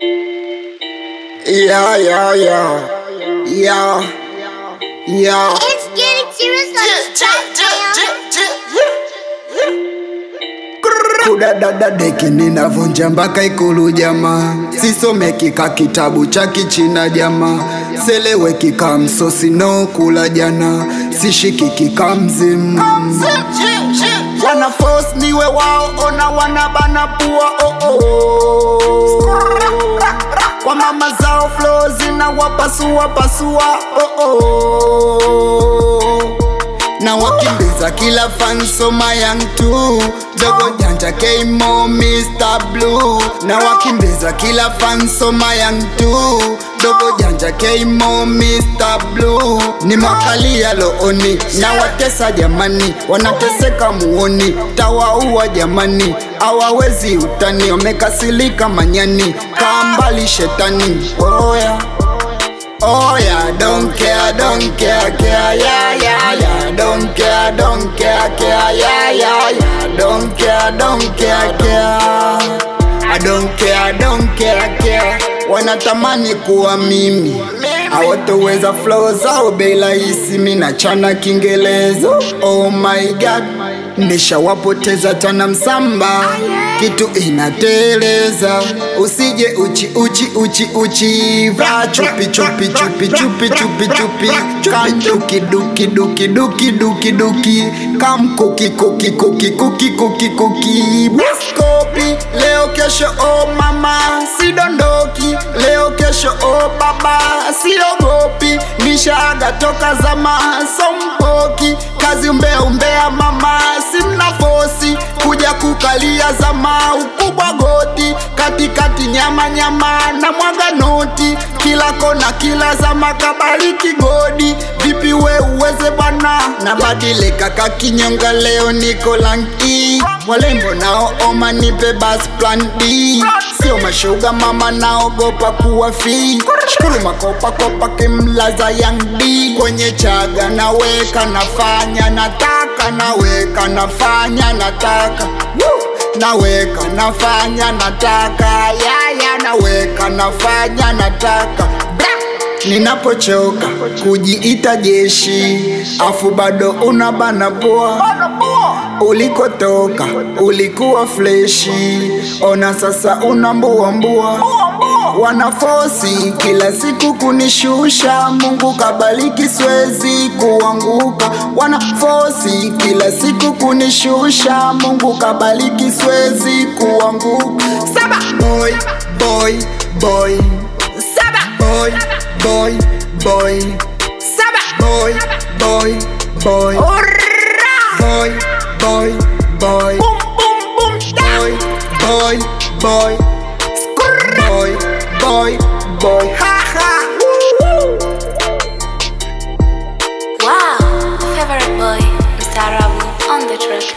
Yeah, yeah, yeah. Yeah. Yeah. It's getting serious on this track, man. Kudadada deki ninavunja mpaka ikulu jamaa, sisomeki ka kitabu cha kichina jamaa, seleweki ka msosi no kula jana, sishikiki ka mzimu wana force niwe wao, ona wanabana pua oh oh. Kwa mama zao flow zina wapasua pasua oh oh. Na wakimbiza kila fan soma young tu Dogo janja K-Mo Mr. Blue Na wakimbiza kila fan soma young tu Dogo janja K-Mo Mr. Blue Ni makalia looni na watesa jamani Wanateseka muoni tawaua jamani Hawawezi utani wamekasilika manyani Kambali shetani oh yeah. Oh yeah, don't care, don't care, care, yeah, yeah, yeah. Don't care, don't care, care, yeah, yeah, yeah. Don't care, don't care, care. I don't care, don't care, care. Wanatamani kuwa mimi hawatoweza flow zao bei rahisi, mi nachana Kiingereza. Oh my god, nishawapoteza tana msamba, kitu inateleza. Usije uchi uchi uchi uchi, vra chupi chupi chupi chupi chupi chupi, kam duki duki duki duki duki duki, kam kuki kuki kuki kuki kuki kuki, Boskopi leo kesho, oh mama sidondoki, leo kesho, oh baba siogopi, nishaaga toka zama sompoki, kazi umbea umbea mama, simna fosi kuja kukalia zama ukubwa goti katikati nyama nyama na mwaga noti kila kona kila zama kabariki godi vipi we uweze bwana nabadilika kakinyonga leo niko lanki walembo nao oma nipe bas plan D sio mashuga mama naogopa kuwa fi shukuru makopa kopa kimlaza yang D kwenye chaga naweka nafanya nataka naweka nafanya nataka Woo! naweka nafanya nataka yaya naweka nafanya nataka Bra! ninapochoka kujiita jeshi afu bado unabana poa ulikotoka ulikuwa fleshi ona sasa unambuambua wanafosi kila siku kunishusha mungu kabaliki swezi kuanguka wanafosi kila siku kunishusha mungu kabaliki swezi kuanguka saba boy boy boy saba boy boy boy saba boy boy boy boy boy boy boy boy boy boy boy boy ha ha Wow, favorite boy, Mr. Rabu on the track.